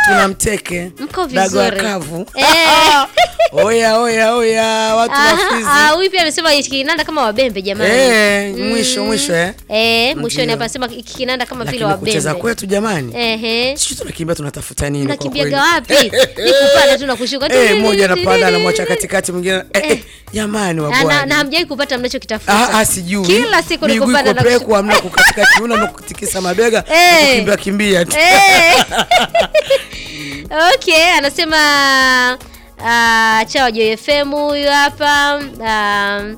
tuna mteke Mko dago vizuri. kavu Eh. oya oya oya watu Aha, wafizi ah, huyu pia amesema hiki kinanda kama wabembe jamani. Eh, Mm. mwisho mwisho eh Eh, mwishoni Ndio. hapa anasema hiki kinanda kama vile lakini kucheza wabembe. kwetu jamani Ehe. sisi tunakimbia tunatafuta nini kwa Nakimbiaga kweli? wapi? Ni kupanda tu na kushuka. Eh, mmoja anapanda anamwacha katikati mwingine eh, eh, jamani Na- na, na wabwana hamjai kupata mnachokitafuta. Ah, ah, sijui Kila siku ni Miguu kupanda iko na peku, hamna kukatika kiuno na kutikisa mabega Eh. na kukimbia kimbia tu Eh. okay, anasema uh, chawa Joy FM huyu hapa um,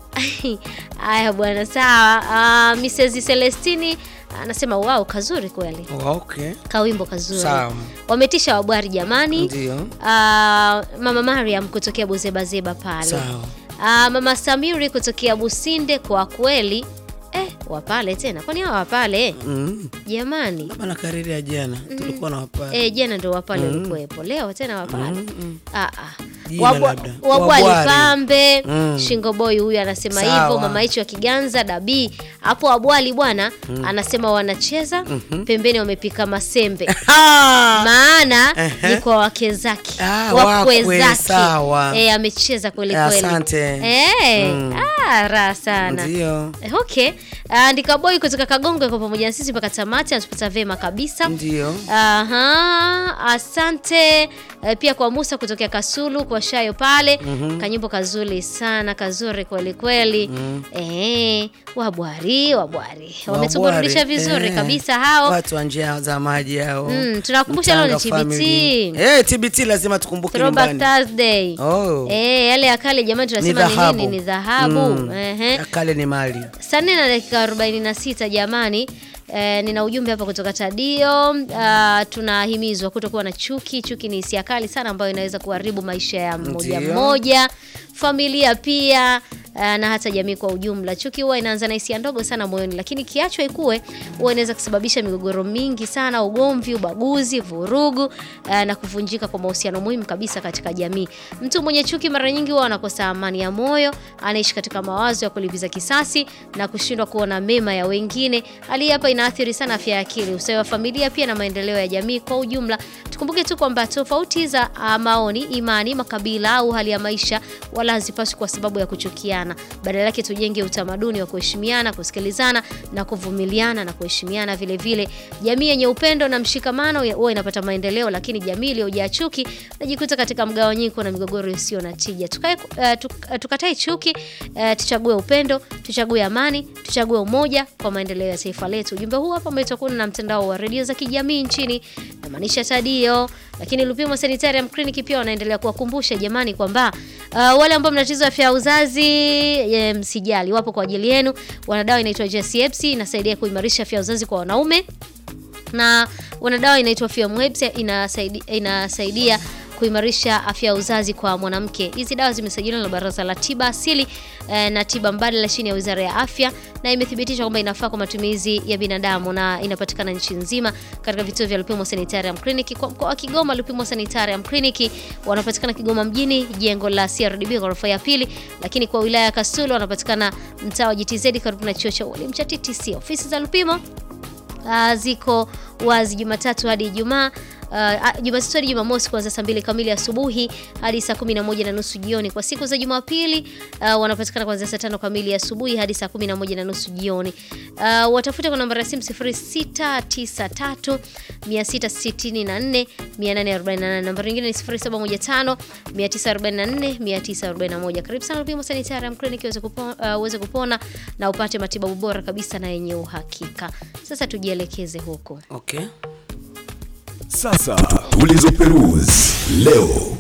Aya bwana, sawa. Uh, Mrs Celestini anasema wow, kazuri kweli, Oh, okay kawimbo kazuri. Sawa. Wametisha wabwari jamani. ndio Uh, mama Mariam kutokea Buzebazeba pale. sawa Uh, mama Samiri kutokea Businde, kwa kweli eh, wapale tena, kwani hawa wapale mm. jamani? Kama na kariri ya jana tulikuwa na wapale Eh, jana ndo wapale ulikuwepo, leo tena wapale mm. Ah, ah. Jina Wabwa- labda. Wabwali Wabwari. pambe Mm. Shingo boy huyu anasema Sawa. hivyo. Mama hicho wa Kiganza dabii hapo Wabwali bwana anasema wanacheza pembeni, wamepika masembe Ah! maana Ehe. ni kwa wake zake Ah, wakwe wakwe, zake sawa. Eh, amecheza kweli kweli. Asante. Eh, Mm. ah, raha sana ndio Eh, okay andika boy kutoka Kagongo kwa pamoja na sisi mpaka tamati, anatupata vema kabisa. ndio Aha, asante eh, pia kwa Musa kutokea Kasulu kwa Shayo pale kanyimbo kazuri sana kazuri kweli kweli. Eh, wabwari wabwari wametuburudisha Wabwari, vizuri eh. kabisa hao. watu wa njia za maji hao Mm, tunakumbusha leo ni Mtanga TBT. family. eh TBT lazima tukumbuke Throwback nyumbani Thursday. oh Eh, yale ya kale jamani tunasema ni dhahabu. nini? Ni dhahabu. Mm. Ehe. Ya kale ni mali Saa nne na dakika 46 jamani. Eh, nina ujumbe hapa kutoka Tadio. Uh, tunahimizwa kutokuwa na chuki. Chuki ni hisia kali sana ambayo inaweza kuharibu maisha ya mmoja Ndio. mmoja, familia pia uh, na hata jamii kwa ujumla. Chuki huwa inaanza na hisia ndogo sana moyoni, lakini kiachwa ikue huwa inaweza kusababisha migogoro mingi sana, ugomvi, ubaguzi, vurugu uh, na kuvunjika kwa mahusiano muhimu kabisa katika jamii. Mtu mwenye chuki mara nyingi huwa anakosa amani ya moyo, anaishi katika mawazo ya kulipiza kisasi na kushindwa kuona mema ya wengine. Hali hii hapa inaathiri sana afya ya akili, ustawi wa familia pia na maendeleo ya jamii kwa ujumla. Tukumbuke tu kwamba tofauti za ah, maoni, imani, makabila au hali ya maisha wala hazipaswi kwa sababu ya kuchukiana. Badala yake tujenge utamaduni wa kuheshimiana, kusikilizana na kuvumiliana na kuheshimiana vile vile. Jamii yenye upendo na mshikamano ya- huwa inapata maendeleo, lakini jamii iliyojaa chuki najikuta katika mgawanyiko na migogoro isiyo na tija. Tukae, uh, tuk, uh, tukatae chuki, uh, tuchague upendo, tuchague amani, tuchague umoja kwa maendeleo ya taifa letu. Ujumbe huu hapa umeletwa kwenu na mtandao wa redio za kijamii nchini namaanisha Tadio, lakini Lupimo Sanitarium Clinic pia wanaendelea kuwakumbusha jamani kwamba uh, wale ambao mna tatizo la afya ya uzazi e, msijali, wapo kwa ajili yenu. Wana dawa inaitwa JCFC inasaidia kuimarisha afya ya uzazi kwa wanaume na wana dawa inaitwa Fiamwebs inasaidia, inasaidia kuimarisha afya ya uzazi kwa mwanamke. Hizi dawa zimesajiliwa na Baraza la Tiba Asili eh, na Tiba Mbadala chini ya Wizara ya Afya na imethibitishwa kwamba inafaa kwa matumizi ya binadamu na inapatikana nchi nzima katika vituo vya Lupimo Sanitarium Clinic. Kwa mkoa wa Kigoma, Lupimo Sanitarium Clinic wanapatikana Kigoma mjini, jengo la CRDB ghorofa ya pili, lakini kwa wilaya ya Kasulu wanapatikana mtaa wa GTZ karibu na chuo cha ualimu cha TTC. Ofisi za Lupimo Uh, ziko wazi Jumatatu hadi Ijumaa. Uh, Jumatatu hadi Jumamosi kuanzia saa mbili kamili asubuhi hadi saa kumi na moja na nusu jioni. Kwa siku za Jumapili uh, wanapatikana kuanzia saa tano kamili asubuhi hadi saa kumi na moja na nusu jioni. Uh, watafute kwa nambari ya simu 0693 664 848. Nambari nyingine ni 0715 944 941. Karibu sana Lupimo Sanitarium Clinic uweze kupona, uh, uweze kupona na upate matibabu bora kabisa na yenye uhakika. Sasa tujielekeze huko. okay Sasa tulizoperuzi leo.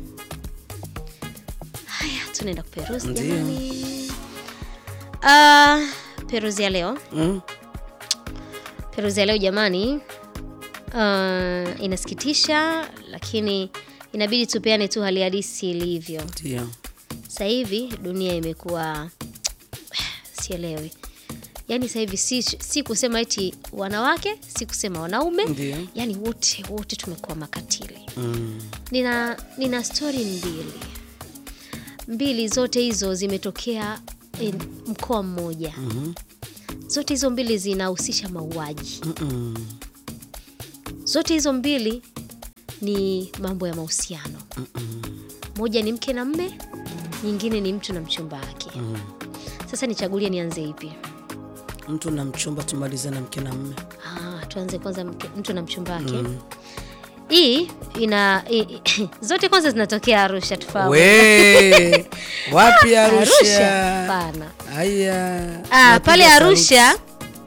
Haya, tunaenda kuperuzi Ndio. jamani. Ah, peruzi ya leo, mm. peruzi ya leo jamani, ah, inasikitisha, lakini inabidi tupeane tu hali halisi ilivyo. ndio Sasa hivi dunia imekuwa sielewi, yaani sasa hivi si, si kusema eti wanawake, si kusema wanaume, Ndio. yaani wote wote tumekuwa makatili. mm. Nina, nina stori mbili mbili, zote hizo zimetokea eh, mkoa mmoja. Zote hizo mbili zinahusisha mauaji. Mm-mm. Zote hizo mbili ni mambo ya mahusiano. Moja ni mke na mme, nyingine ni mtu na mchumba wake. Sasa nichagulie nianze ipi? mtu na mchumba tumalize na mke na mme Ah, tuanze kwanza mke, mtu na mchumba wake. Hii ina i, zote kwanza zinatokea Arusha tufahamu. we wapi Arusha? arusha Hapana. haya Ah, Napiga pale saluti. Arusha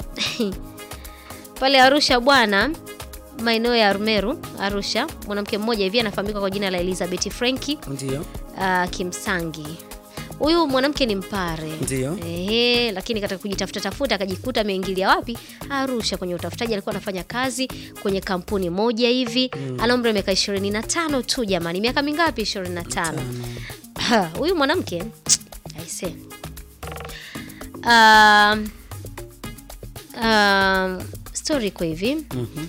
pale Arusha bwana, maeneo ya Rumeru Arusha, mwanamke mmoja hivi anafahamika kwa jina la Elizabeth Frenki ndio uh, Kimsangi. Huyu mwanamke ni mpare Ndio. Ehe, lakini katika kujitafuta tafuta akajikuta ameingilia wapi? Arusha kwenye utafutaji. Alikuwa anafanya kazi kwenye kampuni moja hivi ana umri wa miaka 25 tu jamani. Miaka mingapi? 25. Huyu mwanamke aise, um, um, story iko hivi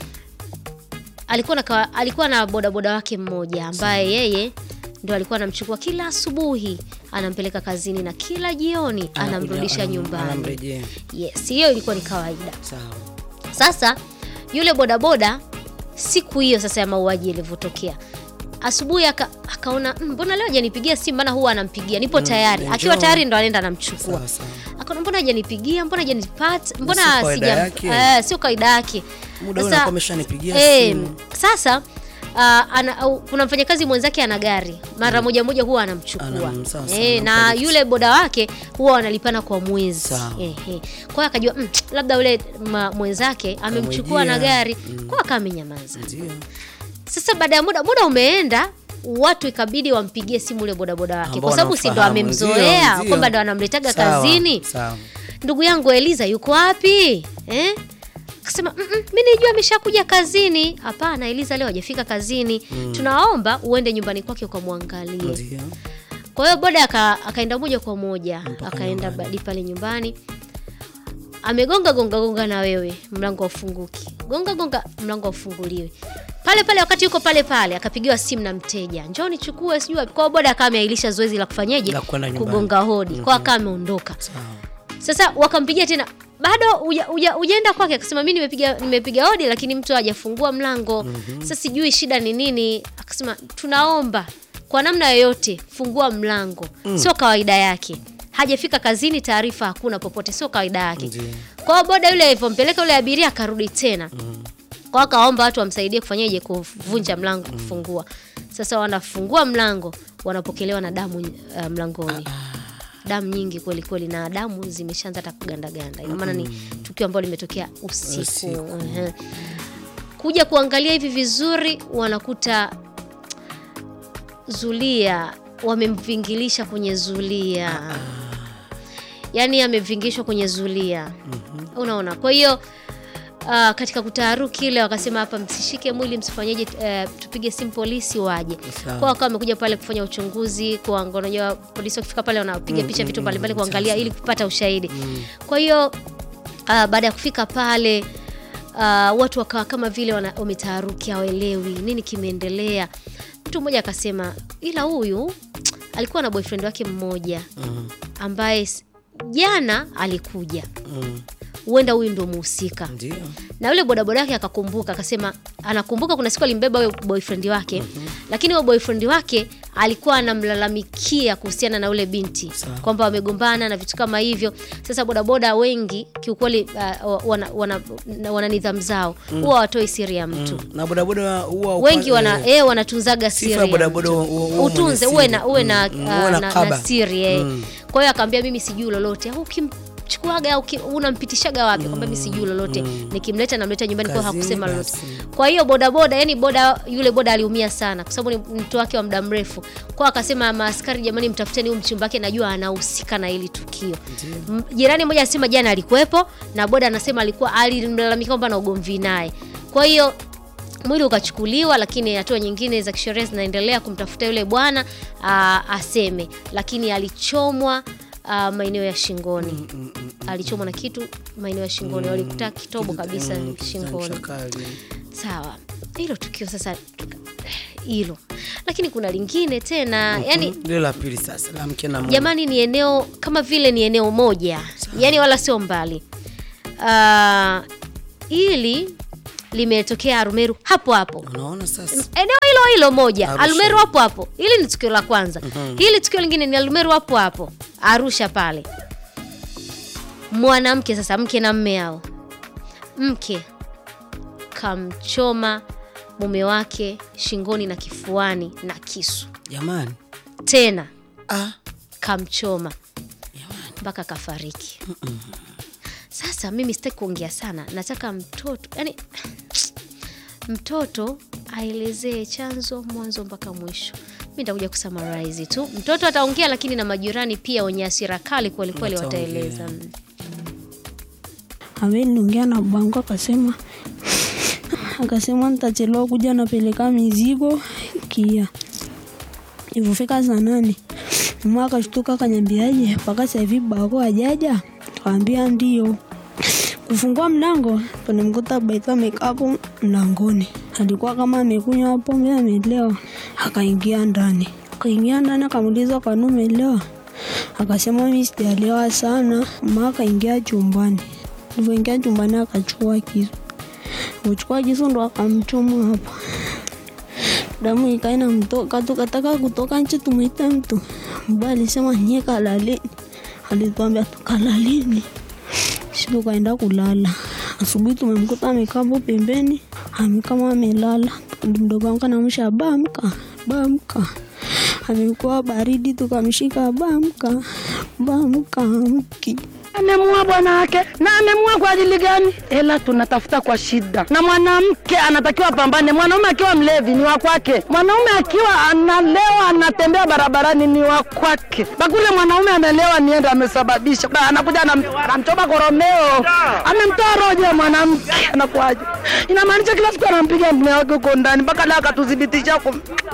alikuwa na, kawa- alikuwa na bodaboda wake mmoja ambaye yeye ndo alikuwa anamchukua kila asubuhi anampeleka kazini na kila jioni Anakuja, anamrudisha anam- nyumbani. anamrejea. Yes, hiyo ilikuwa ni kawaida. sawa Sasa yule bodaboda siku hiyo sasa ya mauaji yalivyotokea asubuhi aka, akaona "Mm, mbona leo hajanipigia simu, maana huwa anampigia nipo tayari. njoo. Akiwa tayari ndo anaenda anamchukua. sawa sawa Akaona mbona hajanipigia, mbona hajanipata, mbona sio kawaida sija yake. eh, sio kawaida yake. muda ule Sasa- anakuwa ameshanipigia Eh, simu sasa ah, ana, au, kuna mfanyakazi mwenzake ana gari mara moja moja huwa anamchukua Anam- sawa, sawa, eh, na anampeleka. yule boda wake huwa wanalipana kwa mwezi Sawa. eh, eh. kwa hiyo akajua mm, labda yule ma- mwenzake amemchukua na Kamwijia. gari kwa hiyo akawa amenyamaza ndio sasa baada ya muda muda umeenda watu ikabidi wampigie simu ule bodaboda wake Ambao kwa sababu si ndo wanamfahamu. amemzoea Ndio, kwamba ndio. ndo anamletaga Sawa, kazini sawa ndugu yangu Eliza yuko wapi eh? Akasema "Mm, mm, mi nijua ameshakuja kazini. Hapana, Eliza leo hajafika kazini. Tunaomba uende nyumbani kwake ukamwangalie. ndio Kwa hiyo boda aka, akaenda moja kwa moja akaenda badi pale nyumbani, amegonga gonga gonga, na wewe mlango ufunguki, gonga gonga, mlango ufunguliwe pale pale. Wakati yuko pale pale, akapigiwa simu na mteja, njoo nichukue, sijui wapi. Kwa hiyo boda akawa ameahirisha zoezi la kufanyeje, La kwenda nyumbani. kugonga hodi, kwa akawa ameondoka. sawa Sasa wakampigia tena bado uja- uja- ujaenda kwake, akasema mi nimepiga nimepiga hodi lakini mtu hajafungua mlango. Sasa sijui shida ni nini. Akasema tunaomba kwa namna yoyote fungua mlango. Sio kawaida yake, hajafika kazini, taarifa hakuna popote, sio kawaida yake. Ndiyo. Kwa hiyo boda yule alivyompeleka yule abiria akarudi tena kwa akaomba watu wamsaidie kufanyaje kuvunja mlango kufungua. Sasa wanafungua mlango, wanapokelewa na damu uh, mlangoni damu nyingi kweli kweli, na damu zimeshaanza hata kugandaganda. Ina maana ni tukio ambalo limetokea usiku. Usiku. Ehe. Kuja kuangalia hivi vizuri, wanakuta zulia wamemvingilisha kwenye zulia, yaani amevingishwa kwenye zulia, unaona. Kwa hiyo Uh, katika kutaharuki ile wakasema hapa, msishike mwili, msifanyeje, uh, tupige simu polisi waje. Sawa. Kwa wakawa wamekuja pale kufanya uchunguzi, kuanga- unajua polisi wakifika pale wanapiga picha vitu mbalimbali kuangalia ili kupata ushahidi. Kwa hiyo uh, baada ya kufika pale uh, watu wakawa kama vile wana- wametaharuki, hawaelewi nini kimeendelea. Mtu mmoja akasema, ila huyu alikuwa na boyfriend wake mmoja ambaye s- jana alikuja, Mm, huenda huyu ndo muhusika ndio na yule bodaboda wake akakumbuka, akasema anakumbuka kuna siku alimbeba huyo boyfriend wake lakini huyo boyfriend wake alikuwa anamlalamikia kuhusiana na yule binti Sawa. kwamba wamegombana na vitu kama hivyo. Sasa bodaboda wengi kiukweli, uh, wana, wana, wana nidhamu zao huwa hawatoi siri ya mtu Mm, na bodaboda huwa wengi upa- wana eh, eh, wanatunzaga sifa siri ya ya bodaboda mtu. huwa- huwa mwenye utunze siri. uwe na uwe na, Mm, mm, ah, uwe na na, kaba. na siri eh. Mm. Kwa hiyo akaambia mimi sijui lolote. Au ukimchukuaga au uki- unampitishaga wapi? Kwamba mimi sijui lolote. Nikimleta namleta nyumbani kwa Kazini hakusema lolote. basi. Kwa hiyo bodaboda, yani boda yule boda aliumia sana kwa sababu ni mtu wake wa muda mrefu. Kwa hiyo akasema maaskari, jamani, mtafuteni huyu mchumba wake, najua anahusika na hili tukio. M- Jirani mmoja anasema jana alikuwepo na boda anasema alikuwa alimlalamika kwamba na ugomvi naye. Kwa hiyo mwili ukachukuliwa, lakini hatua nyingine za kisheria zinaendelea kumtafuta yule bwana aa, aseme, lakini alichomwa aa, maeneo ya shingoni. Alichomwa na kitu maeneo ya shingoni, walikuta kitobo kabisa Mm, shingoni. mchakali. Sawa, hilo tukio sasa tuka- hilo, lakini kuna lingine tena, yani Ndio la pili sasa la mke na mume. jamani, ni eneo kama vile ni eneo moja, yani wala sio mbali. Ah, ili limetokea Arumeru hapo hapo unaona sasa eneo hilo hilo moja Arusha. Arumeru hapo hapo. Hili ni tukio la kwanza. Hili tukio lingine ni Arumeru hapo hapo Arusha pale. Mwanamke sasa, mke na mme hao, mke kamchoma mume wake shingoni na kifuani na kisu, jamani tena ah, kamchoma mpaka kafariki. Sasa mimi sitaki kuongea sana, nataka mtoto yani, mtoto aelezee chanzo mwanzo mpaka mwisho. Mi nitakuja kusummarize tu, mtoto ataongea, lakini na majirani pia wenye hasira kali kwelikweli Wataongea. wataeleza. Mm. ameniongea na bango akasema akasema nitachelewa kuja napeleka mizigo kia ilivyofika saa nane mama akashtuka akanyambiaje mpaka sasa hivi bako ajaja kaambia ndio kufungua mlango tunamkuta baitha amekaa hapo mlangoni alikuwa kama amekunywa pombe amelewa akaingia ndani akaingia ndani akamuuliza kwani umelewa akasema mi sijalewa sana ma akaingia chumbani alivyoingia chumbani akachukua kisu kuchukua kisu ndo akamchoma hapa damu ikaina mtoka tukataka kutoka nje tumwite mtu mbaya alisema nyie kalaleni alituambia tukalaleni si tukaenda kulala asubuhi tumemkuta amekaa hapo pembeni amekama amelala mdogo wangu anamsha bamka bamka amekuwa baridi tukamshika bamka bamka mki amemua bwana wake na amemua kwa ajili gani? Hela tunatafuta kwa shida, na mwanamke anatakiwa apambane. Mwanaume akiwa mlevi ni wa kwake, mwanaume akiwa analewa anatembea barabarani ni wa kwake. Bakule mwanaume amelewa, nienda amesababisha, Ba, anakuja anam- anamchoma koromeo, amemtoa roho ya mwanamke, anakuaje? Inamaanisha kila siku anampiga mume wake huko ndani, mpaka leo akatuthibitisha huko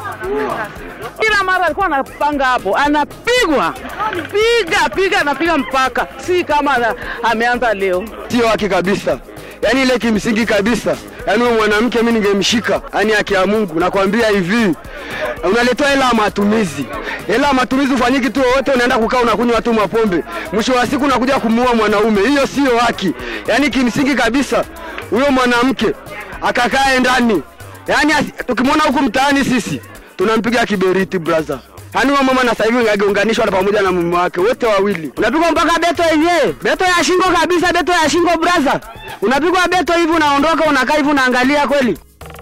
kila mara alikuwa anapanga hapo, anapigwa piga piga, anapiga mpaka, si kama ana- ameanza leo. sio haki kabisa, yaani ile kimsingi kabisa. Yaani huyo mwanamke mimi ningemshika, yaani haki ya Mungu. Nakwambia hivi, unaletewa hela ya matumizi, hela ya matumizi ufanyiki tu wote, unaenda kukaa unakunywa tu mapombe, mwisho wa siku unakuja kumuua mwanaume. Hiyo sio haki, yaani kimsingi kabisa, huyo mwanamke akakae ndani, yaani asi- tukimwona huku mtaani sisi tunampiga kiberiti brother. Yaani huyo mama na sasa hivi angeunganishwa na pamoja na mume wake wote wawili. Unapigwa mpaka beto yenyewe. Beto ya shingo kabisa, beto ya shingo brother. Unapigwa beto hivi unaondoka unakaa hivi unaangalia kweli.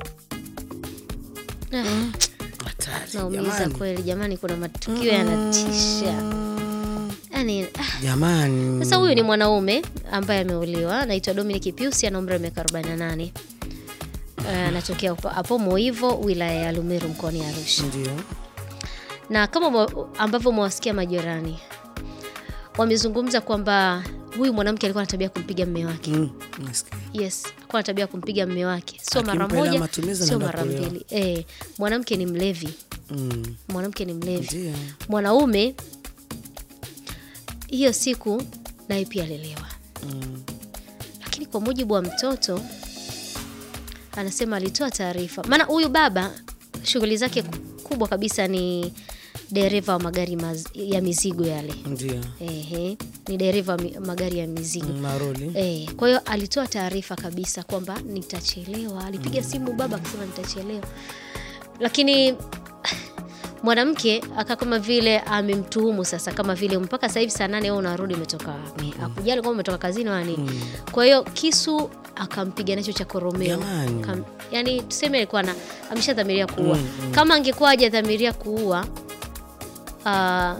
hatari Naumiza jamani kweli jamani, kuna matukio yanatisha yani, ah. jamani Sasa huyu ni mwanaume ambaye ameuliwa, anaitwa Dominic Pius, ana umri wa miaka 48. Eh, Anatokea hapo- hapo Moivo, wilaya ya Lumeru, mkoani Arusha. ndio Na kama mwa- ambavyo mwasikia majirani wamezungumza kwamba huyu mwanamke alikuwa na tabia ya kumpiga mme wake. Mm, nasikia. Yes, alikuwa na tabia ya kumpiga mme wake, sio mara Akimpa hela moja, matumizi sio anaenda mara kulewa. mbili. Eh, mwanamke ni mlevi, Mm, mwanamke ni mlevi. ndio Mwanaume hiyo siku naye pia alilewa lakini kwa mujibu wa mtoto anasema alitoa taarifa, maana huyu baba shughuli zake kubwa kabisa ni dereva wa magari maz, ya mizigo yale. ndio Ehe, ni dereva wa mi- magari ya mizigo Mm, maroli Eh, kwa hiyo alitoa taarifa kabisa kwamba nitachelewa. Alipiga simu baba akasema nitachelewa, lakini mwanamke aka kama vile amemtuhumu sasa, kama vile mpaka sasa hivi saa nane wewe unarudi umetoka wapi? Akujali kwamba umetoka kazini wala nini. Kwa hiyo kisu akampiga nacho cha koromeo. Jamani. Kam, yani tuseme alikuwa na ameshadhamiria kuua. Kama angekuwa hajadhamiria kuua ah,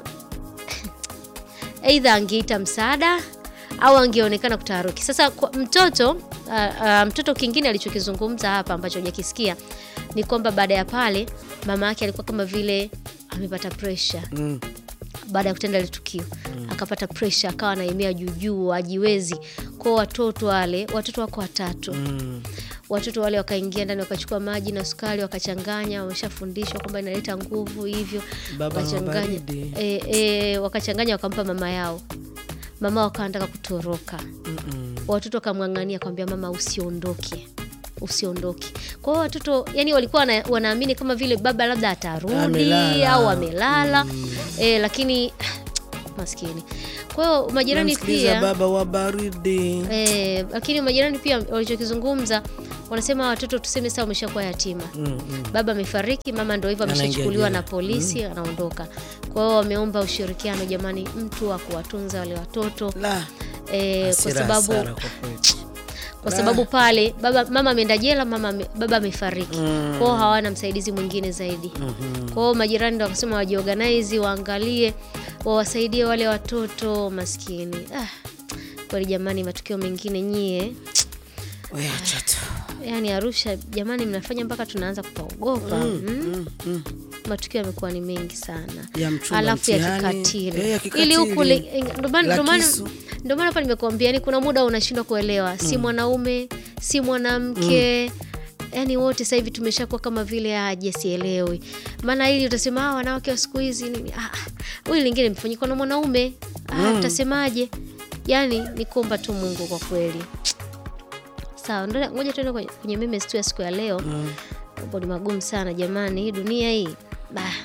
aidha angeita msaada au angeonekana kutaharuki. Sasa kwa mtoto uh, uh, mtoto kingine alichokizungumza hapa ambacho hujakisikia ni kwamba baada ya pale mama yake alikuwa kama vile amepata pressure Mm, baada ya kutenda ile tukio akapata pressure, akawa anaemea juujuu, ajiwezi. Kwa watoto wale, watoto wako watatu mm, watoto wale wakaingia ndani wakachukua maji na sukari wakachanganya, wameshafundishwa kwamba inaleta nguvu hivyo, Baba na wakachanganya mabaridi. e, e, wakachanganya wakampa mama yao. Mama wakawa anataka kutoroka, mm, watoto wakamng'ang'ania kwambia mama, usiondoke usiondoke. Kwa hiyo watoto yani walikuwa wana, wanaamini kama vile baba labda atarudi Amelala. au amelala e, lakini maskini. Kwa hiyo majirani namsikiliza pia baba wa baridi Eh, lakini majirani pia walichokizungumza wanasema watoto tuseme sasa wameshakuwa yatima Mm, mm. baba amefariki mama ndo hivyo Anaingia ameshachukuliwa jela. na polisi anaondoka kwa hiyo wameomba ushirikiano jamani mtu wa kuwatunza wale watoto La, e, kwa hasira, sababu hasara kwa kweli. kwa sababu pale baba mama ameenda jela mama ame- baba amefariki Mm. kwao hawana msaidizi mwingine zaidi Mhm. kwao majirani ndo wakasema wajiorganize waangalie wawasaidie wale watoto maskini ah, kweli jamani matukio mengine nyie We acha tu. yaani arusha jamani mnafanya mpaka tunaanza kupaogopa mm, Mm, mm. matukio yamekuwa ni mengi sana Ya mchumba alafu ya mtihani. Eh, kikatili ya kikatili. ili huku li- ndo maana- La ndo maana- kisu. ndo maana hapa nimekuambia yani kuna muda unashindwa kuelewa si mwanaume si mwanamke yaani wote sasa hivi tumeshakuwa kama vile aje sielewi maana hili utasema ah, wanawake wa siku hizi nini ah, ah, huyu lingine mfanyikwa na mwanaume ah, utasemaje yaani ni kuomba tu mungu kwa kweli sawa ndo- ngoja tuende kwenye, kwenye memes tu ya siku ya leo mambo ni magumu sana jamani hii dunia hii bah.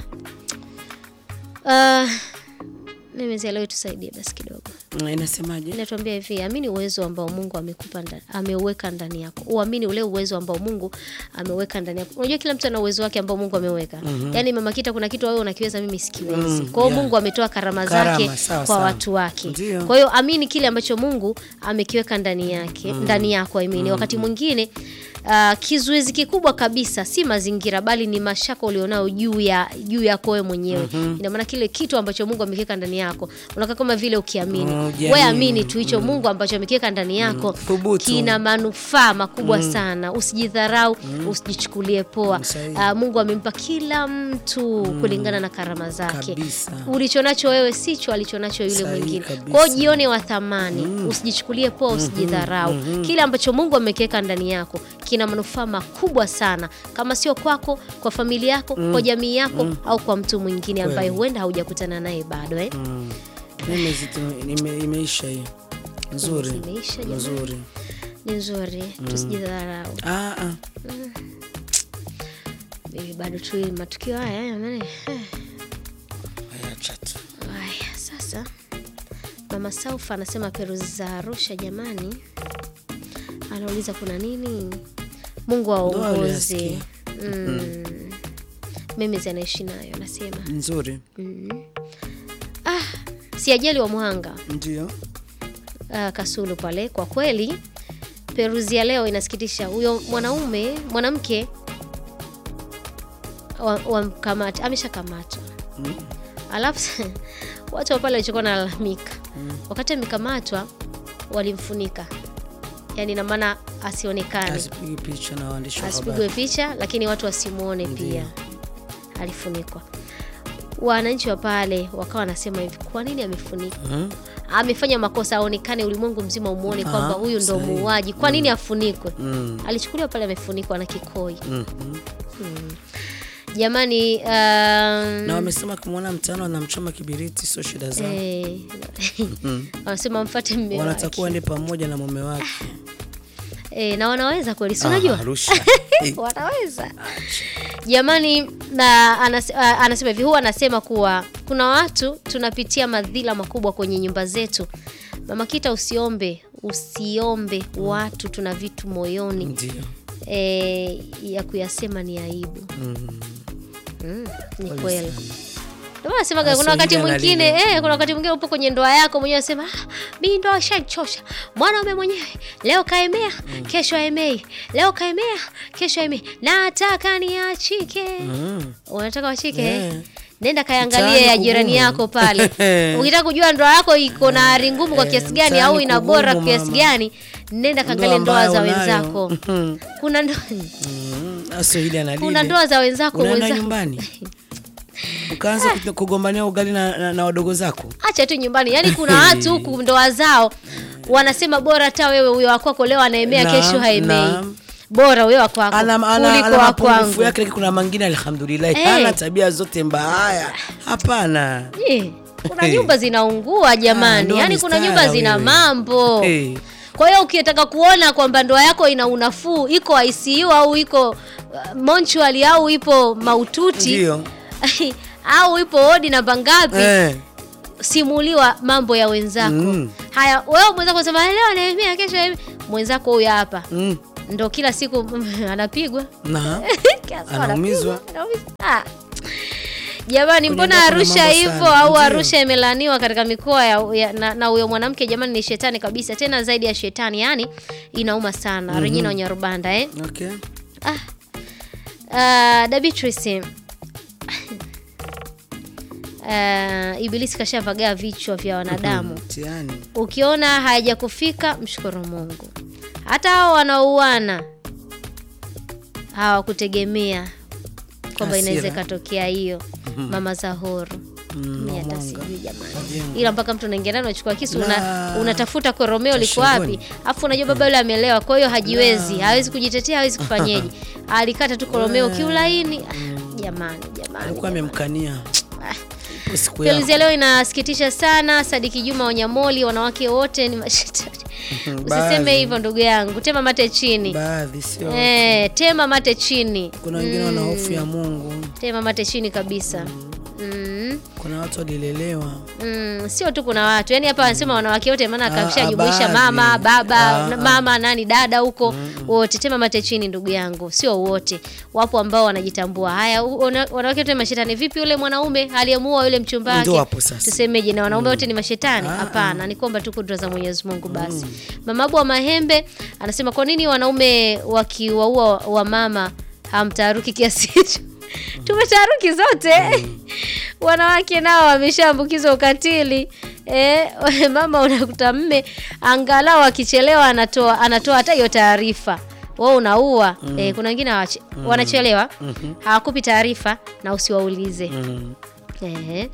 Uh, memes ya leo tusaidie basi kidogo Mm, Inasemaje? inatuambia hivi amini uwezo ambao mungu amekupa nda- ameuweka ndani yako uamini ule uwezo ambao mungu ameweka ndani yako unajua kila mtu ana uwezo wake ambao mungu ameweka mm-hmm. yaani mama kita kuna kitu wewe unakiweza mimi sikiwezi Mm, kwa hiyo yeah. mungu ametoa karama Karama, zake sawa, kwa sawa. watu wake Ndio. kwa hiyo amini kile ambacho mungu amekiweka ndani yake ndani yako amini wakati mwingine Uh, kizuizi kikubwa kabisa si mazingira bali ni mashaka ulionao juu ya juu yako wewe mwenyewe ina maana kile kitu ambacho mungu amekiweka ndani yako unakaa kama vile ukiamini Mm, we ujiamini. amini tu hicho mungu ambacho amekiweka ndani yako Thubutu. kina manufaa makubwa sana usijidharau usijichukulie poa Sahihi. uh, mungu amempa kila mtu kulingana na karama zake Kabisa. ulichonacho wewe sicho alichonacho yule Sahihi mwingine kabisa. kwao jione wa thamani usijichukulie poa usijidharau kile ambacho mungu amekiweka ndani yako kina manufaa makubwa sana kama sio kwako kwa familia yako kwa jamii yako au kwa mtu mwingine ambaye huenda haujakutana naye bado eh? Mm. Mimi zitu- ime- imeisha hiyo nzuri Imeisha, jamani. nzuri ni nzuri tusijidharau Ah, ah. Mimi bado tu matukio haya jamani eh. Haya, acha tu. Haya, sasa mama Saufa anasema peruzi za Arusha jamani, anauliza kuna nini? Mungu aongoze. uliyasikia. Mm. Mimi zinaishi nayo anasema nzuri si ajali wa Muhanga ndio uh, Kasulu pale. Kwa kweli peruzi ya leo inasikitisha. Huyo mwanaume mwanamke wa- wamkamata ameshakamatwa Mm. alafu watu wa pale walichokuwa nalalamika wakati amekamatwa walimfunika yaani na maana asionekane asipigi picha na waandishi wa asipigwe habari picha lakini watu wasimwone pia alifunikwa wananchi wa pale wakawa wanasema hivi kwa nini amefunikwa Mhm. amefanya makosa aonekane ulimwengu mzima umwone Ah, kwamba huyu ndo sahihi. muuaji kwa nini afunikwe Mm. alichukuliwa pale amefunikwa na kikoi Mhm. jamani um, na wamesema kumwona mtaano anamchoma kibiriti sio shida zao eh, wanasema mfate mme wanatakuwa wake waende pamoja na mume wake eh, na wanaweza kweli si Ah, unajua Arusha. Eh, wanaweza jamani na anas, a- anasema hivi huwa anasema kuwa kuna watu tunapitia madhila makubwa kwenye nyumba zetu mama kita usiombe usiombe watu tuna vitu moyoni ndio e, ya kuyasema ni aibu mm, ni kweli Ndio maana nasemaga kuna Hasa wakati ile mwingine analile. eh, kuna wakati mwingine upo kwenye ndoa yako mwenyewe unasema ah, mi ndoa ishanichosha mwanaume mwenyewe leo kaemea kesho aemei leo kaemea kesho aemei nataka niachike Mm. unataka wachike Yeah. eh? nenda kaangalie Mtaani ya jirani kugumu. yako pale ukitaka kujua ndoa yako iko na ari ngumu kwa Eh, kiasi gani mtaani au ina bora kugumu, kiasi mama. gani nenda kaangalie Ndoa ndoa za ambayo unayo. wenzako Mhm. kuna ndo... Mm, sasa hili analile. kuna ndoa za wenzako unaenda wenza... nyumbani ukaanza kut- kugombania ugali na, na, na wadogo zako acha tu nyumbani yaani kuna watu huku ndoa zao wanasema bora hata wewe huyo wakwako leo anaemea Naam, kesho haemei naam. bora huyo wakwako ana, ana, kuliko ana mapungufu wakwangu yake lakini kuna mangine alhamdulillah Eh. hana tabia zote mbaya hapana Eh, kuna nyumba zinaungua Ah, jamani ndoa yaani ni kuna stara nyumba zina wewe. mambo Eh. kwa hiyo ukitaka kuona kwamba ndoa yako ina unafuu iko ICU au iko uh, mortuary au ipo maututi ndio au ipo wodi namba ngapi eh. simuliwa mambo ya wenzako Mm. haya wewe mwenzako sema leo anaemea kesho haemei." mwenzako huyu hapa mm. ndo kila siku anapigwa na Kiasi Anaumizwa. anapigwa, anaumizwa. Ah. Jamani, Kwenye mbona ndoa kuna Arusha mambo hivyo sana. au Ndio. Arusha imelaaniwa katika mikoa ya, ya, na, na huyo mwanamke jamani, ni shetani kabisa, tena zaidi ya shetani, yani inauma sana. Regina Wanyarubanda eh? okay. Uh, Dabitrisi uh, Ibilisi kashavagaa vichwa vya wanadamu. mtihani Ukiona hayajakufika mshukuru Mungu. Hata hao wanaouana hawakutegemea kwamba Hasira. inaweza ikatokea hiyo. Mama Zahoro mimi hata Mwanga. sijui jamani, Majengo. ila mpaka mtu unaingia ndani unachukua kisu una, La. unatafuta kwa Romeo liko Shingoni. wapi, afu unajua baba yule amelewa, kwa hiyo hajiwezi, hawezi kujitetea, hawezi kufanyeje, alikata tu kwa Romeo kiulaini. Ah, Jamani, jamani, alikuwa jamani. amemkania Ipo siku yako. Peruzi ya leo inasikitisha sana. Sadiki Juma Wanyamoli, wanawake wote ni mashetani. Usiseme Baadhi. hivyo ndugu yangu, tema mate chini. baadhi sio Eh, tema mate chini, kuna wengine wana hofu ya mungu tema mate chini kabisa. Mm. kuna watu walilelewa Mm, sio tu kuna watu yani hapa wanasema wanawake wote, maana Ah, akashajumuisha baadhi. mama baba Ah, na- ah. mama nani dada huko wote, tema mate chini ndugu yangu, sio wote, wapo ambao wanajitambua. Haya, u- wana- wanawake wote ni mashetani. Vipi yule mwanaume aliyemuoa yule mchumba wake? Ndio hapo sasa. Tusemeje, na wanaume wote ni mashetani? Hapana, ni kwamba tu kudra za Mwenyezi Mungu basi. Mama Abu wa Mahembe anasema kwa nini wanaume wakiwaua wa mama hamtaharuki kiasi hicho? Tumetaharuki zote wanawake nao wameshaambukizwa ukatili. E, mama unakuta mme angalau akichelewa anatoa anatoa hata hiyo taarifa wewe unaua e, kuna wengine hawache- wanachelewa hawakupi taarifa na usiwaulize Ehe.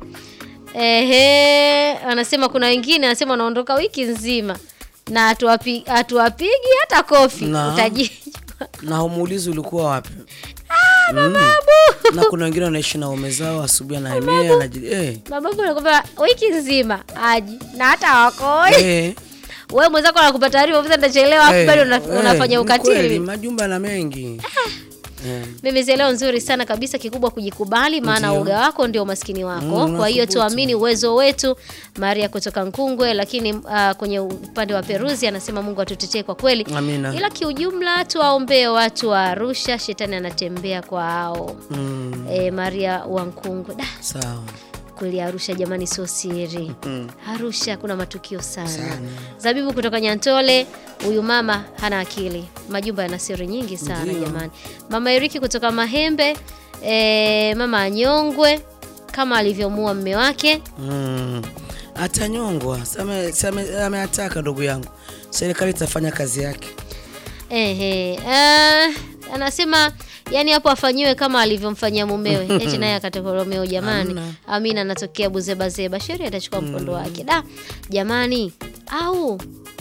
Ehe, anasema kuna wengine anasema wanaondoka wiki nzima na hatuwapi- hatuwapigi hata kofi Na. utajijua na humuulizi ulikuwa wapi Mm. na kuna wengine wanaishi na ume zao asubuhi anahamia anaji eh, mababu anakwambia wiki nzima aji na hata hawakoi eh, wewe mwenzako anakupa taarifa ofisa nitachelewa afu eh, bado una- eh, unafanya ni kweli, ukatili majumba na mengi Eh, mimi leo nzuri sana kabisa kikubwa kujikubali maana Ndio. uga wako ndio umaskini wako Mm, kwa hiyo unathubutu. tuamini uwezo wetu maria kutoka nkungwe lakini uh, kwenye upande wa peruzi anasema mungu atutetee kwa kweli Amina. ila kiujumla tuwaombee watu wa arusha shetani anatembea kwao mm, e, maria wa nkungwe da sawa kweli Arusha jamani, sio siri. Mm. Arusha kuna matukio sana. Sana. Zabibu kutoka Nyantole, huyu mama hana akili, majumba yana siri nyingi sana Ndio. jamani. Mama Eriki kutoka Mahembe, e, mama anyongwe kama alivyomua mme wake. Mm. atanyongwa Same- same- ameataka ndugu yangu serikali itafanya kazi yake Ehe, eh, anasema yani hapo afanyiwe kama alivyomfanyia mumewe eti naye akatekoromeo jamani. Hamna. Amina anatokea buzebazeba, sheria itachukua mkondo wake. Da jamani, au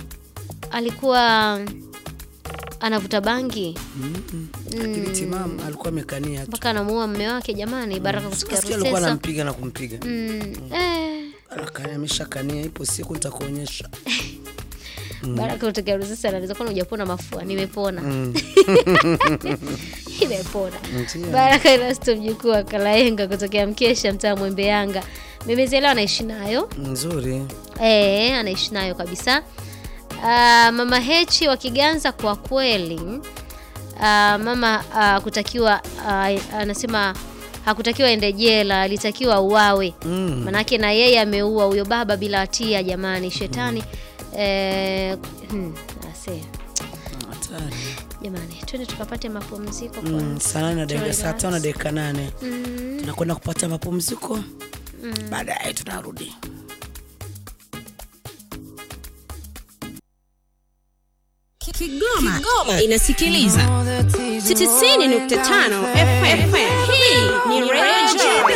alikuwa anavuta bangi akili timamu alikuwa amekania tu mpaka anamuua mme wake jamani. Baraka kutokea Sikia alikuwa Rusesa. anampiga na kumpiga Mm, eh, Akania ameshakania ipo siku nitakuonyesha Baraka kutokea Rusesa anaweza kuwa hujapona mafua. Nimepona. Nimepona. Ndio. Baraka Erasto mjukuu wa Kalaenga kutokea Mkesha mtaa Mwembe Yanga. Mimezelewa anaishi nayo. nzuri Eh, anaishi nayo kabisa. Ah, mama Hechi wa Kiganza kwa kweli ah, mama ah, kutakiwa ah, anasema hakutakiwa ende jela, alitakiwa uawe. Mm. Manake na yeye ameua huyo baba bila hatia jamani, shetani eh, hmm, ase. hatari Jamani, twende tukapate mapumziko Mm, kwanza. saa nane na dakika saa Relax. tano na dakika nane Mm. tunakwenda kupata mapumziko baadaye tunarudi Kigoma, inasikiliza 90.5 FM. Hii ni Radio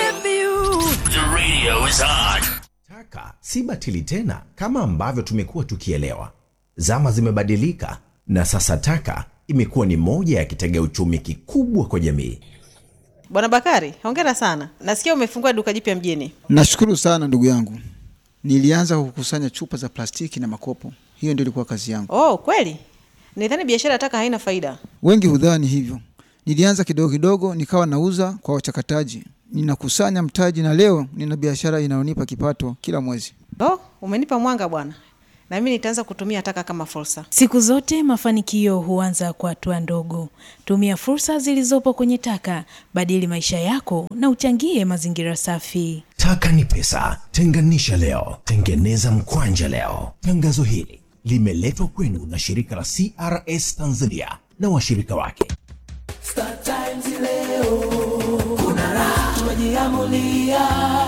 Taka si batili tena kama ambavyo tumekuwa tukielewa. Zama zimebadilika na sasa taka imekuwa ni moja ya kitega uchumi kikubwa kwa jamii. Bwana Bakari, hongera sana. Nasikia umefungua duka jipya mjini. Nashukuru sana ndugu yangu. Nilianza kukusanya chupa za plastiki na makopo, hiyo ndio ilikuwa kazi yangu. Oh, kweli? Nidhani biashara ya taka haina faida. Wengi hudhani hivyo. Nilianza kidogo kidogo, nikawa nauza kwa wachakataji, ninakusanya mtaji, na leo nina biashara inayonipa kipato kila mwezi. Oh, umenipa mwanga bwana. na mimi nitaanza kutumia taka kama fursa. Siku zote mafanikio huanza kwa hatua ndogo. Tumia fursa zilizopo kwenye taka, badili maisha yako na uchangie mazingira safi. Taka ni pesa. Tenganisha leo, tengeneza mkwanja leo. Tangazo hili limeletwa kwenu na shirika la CRS Tanzania na washirika wake. Star Times leo kuna raha, tumejiamulia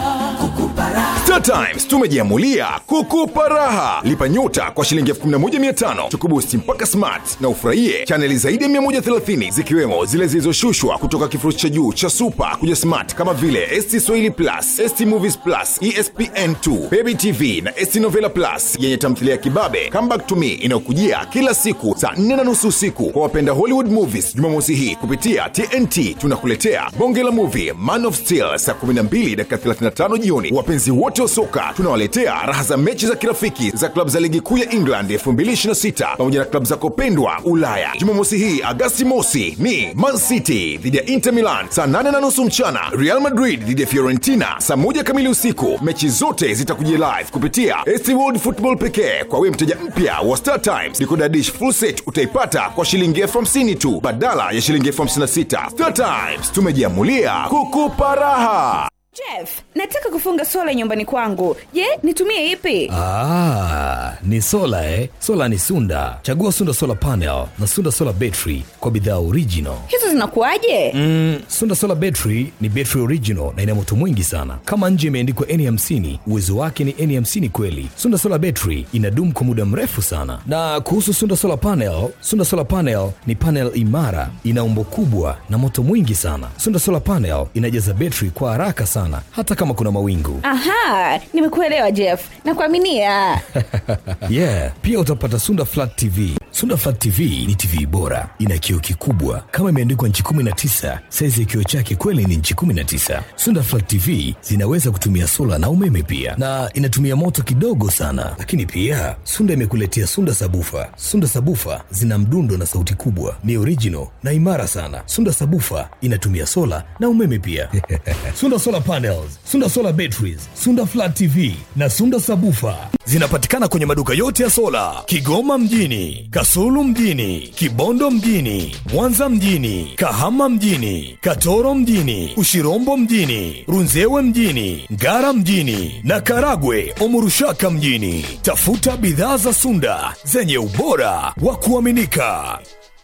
kukupa raha. Star Times tumejiamulia kukupa raha. Lipa nyota kwa shilingi 11500 tukubusti mpaka smart na ufurahie chaneli zaidi ya 130 zikiwemo zile zilizoshushwa kutoka kifurushi cha juu cha super kuja smart kama vile ST Swahili Plus, ST Movies Plus, ESPN2, Baby TV na ST Novela Plus yenye tamthilia ya kibabe Come Back to Me inayokujia kila siku saa 4 na nusu usiku kwa wapenda Hollywood movies. Jumamosi hii kupitia TNT tunakuletea bonge la movie Man of Steel saa 12 dakika 35 jioni. Wapenzi wote wa soka tunawaletea raha za mechi za kirafiki za klabu za ligi kuu ya England 2026 pamoja na klabu zako pendwa Ulaya. Jumamosi hii Agasti mosi ni Man City dhidi ya Inter Milan saa 8 na nusu mchana, Real Madrid dhidi ya Fiorentina saa moja kamili usiku. Mechi zote zitakujia live kupitia ST World Football pekee. Kwa wewe mteja mpya wa Star Times, decoder dish full set utaipata kwa shilingi elfu hamsini tu badala ya shilingi elfu hamsini na sita. Star Times tumejiamulia kukupa raha. Jeff, nataka kufunga sola nyumbani kwangu. Je, nitumie ipi? Ah, ni sola eh? Sola ni Sunda. Chagua Sunda Solar Panel na Sunda Solar Battery kwa bidhaa original. Hizo zinakuwaje? Mm, Sunda Solar Battery ni battery original na ina moto mwingi sana. Kama nje imeandikwa N50, uwezo wake ni N50 kweli. Sunda Solar Battery inadumu kwa muda mrefu sana. Na kuhusu Sunda Solar Panel, Sunda Solar Panel ni panel imara, ina umbo kubwa na moto mwingi sana. Sunda Solar Panel inajaza battery kwa haraka sana hata kama kuna mawingu. Aha, nimekuelewa Jeff. Nakuaminia. yeah, pia utapata Sunda Flat TV. Sunda Flat TV ni TV bora, ina kioo kikubwa kama imeandikwa nchi 19. Saizi ya kioo chake kweli ni nchi 19. Sunda Flat TV zinaweza kutumia sola na umeme pia, na inatumia moto kidogo sana. Lakini pia Sunda imekuletea Sunda Sabufa. Sunda Sabufa zina mdundo na sauti kubwa, ni original na imara sana. Sunda Sabufa inatumia sola na umeme pia. Sunda Solar Panels, Sunda Solar Batteries, Sunda Flat TV na Sunda Sabufa zinapatikana kwenye maduka yote ya sola Kigoma mjini, Kasulu mjini, Kibondo mjini, Mwanza mjini, Kahama mjini, Katoro mjini, Ushirombo mjini, Runzewe mjini, Ngara mjini na Karagwe Omurushaka mjini. Tafuta bidhaa za Sunda zenye ubora wa kuaminika.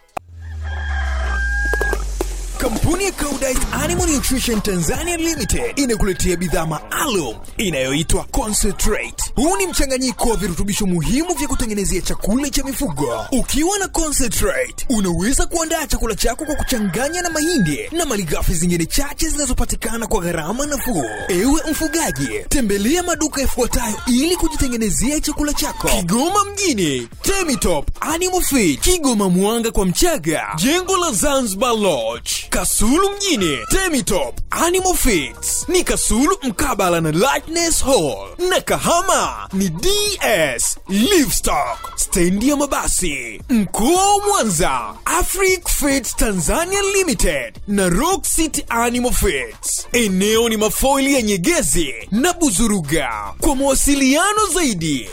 Kampuni ya Koudijt Animal Nutrition Tanzania Limited inakuletea bidhaa maalum inayoitwa Concentrate. Huu ni mchanganyiko wa virutubisho muhimu vya kutengenezea chakula cha mifugo. Ukiwa na Concentrate, unaweza kuandaa chakula chako kwa kuchanganya na mahindi na malighafi zingine chache zinazopatikana kwa gharama nafuu. Ewe mfugaji, tembelea maduka yafuatayo ili kujitengenezea chakula chako: Kigoma mjini, Temitop Animal Feed, Kigoma Mwanga kwa Mchaga, jengo la Zanzibar Lodge, Kasulu mjini, Temitop Animal Feeds ni Kasulu mkabala na Lightness Hall, na Kahama ni DS Livestock, stendi ya mabasi. Mkoa wa Mwanza, Afric Feeds Tanzania Limited na Rock City Animal Feeds. Eneo ni mafoili ya Nyegezi na Buzuruga. Kwa mawasiliano zaidi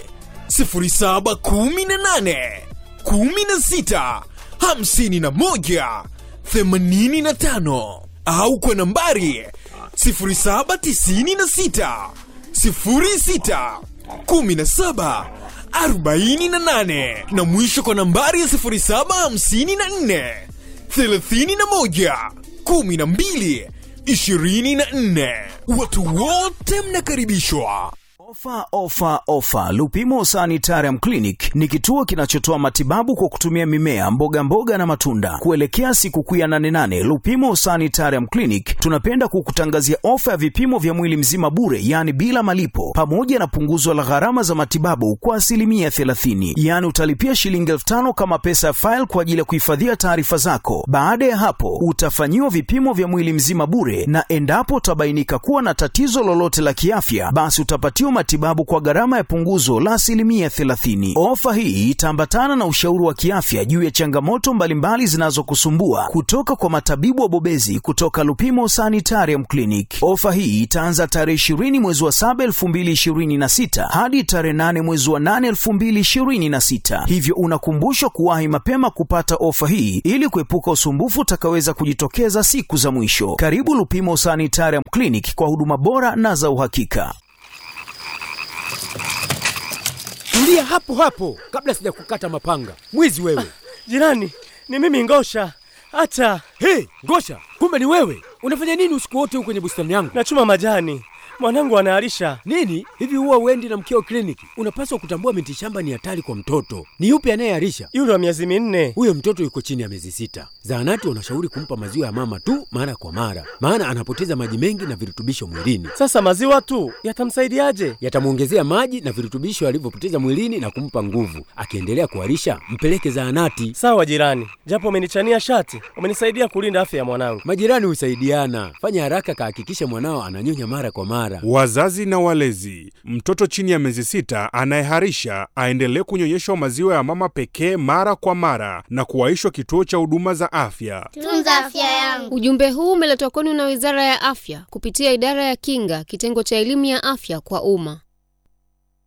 0718 16 51 85 au kwa nambari 0796 06 17 48 na mwisho kwa nambari ya 0754 31 12 24. Watu wote mnakaribishwa. Ofa, ofa, ofa! Lupimo Sanitarium Clinic ni kituo kinachotoa matibabu kwa kutumia mimea, mboga mboga na matunda. Kuelekea sikukuu ya 88 Lupimo Sanitarium Clinic tunapenda kukutangazia ofa ya vipimo vya mwili mzima bure, yaani bila malipo, pamoja na punguzo la gharama za matibabu kwa asilimia 30. Yaani utalipia shilingi elfu tano kama pesa ya faili kwa ajili ya kuhifadhia taarifa zako. Baada ya hapo, utafanyiwa vipimo vya mwili mzima bure, na endapo utabainika kuwa na tatizo lolote la kiafya, basi utapatiwa matibabu kwa gharama ya punguzo la asilimia 30. Ofa hii itaambatana na ushauri wa kiafya juu ya changamoto mbalimbali zinazokusumbua kutoka kwa matabibu wabobezi kutoka Lupimo Sanitarium Clinic. Ofa hii itaanza tarehe 20 mwezi wa 7 2026 hadi tarehe 8 mwezi wa 8 2026, hivyo unakumbushwa kuwahi mapema kupata ofa hii ili kuepuka usumbufu utakaweza kujitokeza siku za mwisho. Karibu Lupimo Sanitarium Clinic kwa huduma bora na za uhakika. Tulia hapo hapo kabla sijakukata mapanga. Mwizi wewe. Jirani, ni mimi Ngosha. Hata Hey, Ngosha, kumbe ni wewe. Unafanya nini usiku wote huko kwenye bustani yangu? nachuma majani, mwanangu anaharisha. Nini? Hivi huwa uendi na mkeo kliniki? Unapaswa kutambua miti shamba ni hatari kwa mtoto. Ni yupi anayeharisha? Yule wa miezi minne. Huyo mtoto yuko chini ya miezi sita. Zahanati wanashauri kumpa maziwa ya mama tu mara kwa mara, maana anapoteza maji mengi na virutubisho mwilini. Sasa maziwa tu yatamsaidiaje? Yatamwongezea maji na virutubisho alivyopoteza mwilini na kumpa nguvu. Akiendelea kuharisha, mpeleke zahanati. Sawa jirani, japo umenichania shati, umenisaidia kulinda afya ya mwanangu. Majirani husaidiana. Fanya haraka, kahakikisha mwanao ananyonya mara kwa mara. Wazazi na walezi, mtoto chini ya miezi sita anayeharisha aendelee kunyonyeshwa maziwa ya mama pekee mara kwa mara na kuwaishwa kituo cha huduma za afya. Tunza afya yangu. Ujumbe huu umeletwa kwenu na Wizara ya Afya kupitia Idara ya Kinga, kitengo cha elimu ya afya kwa umma.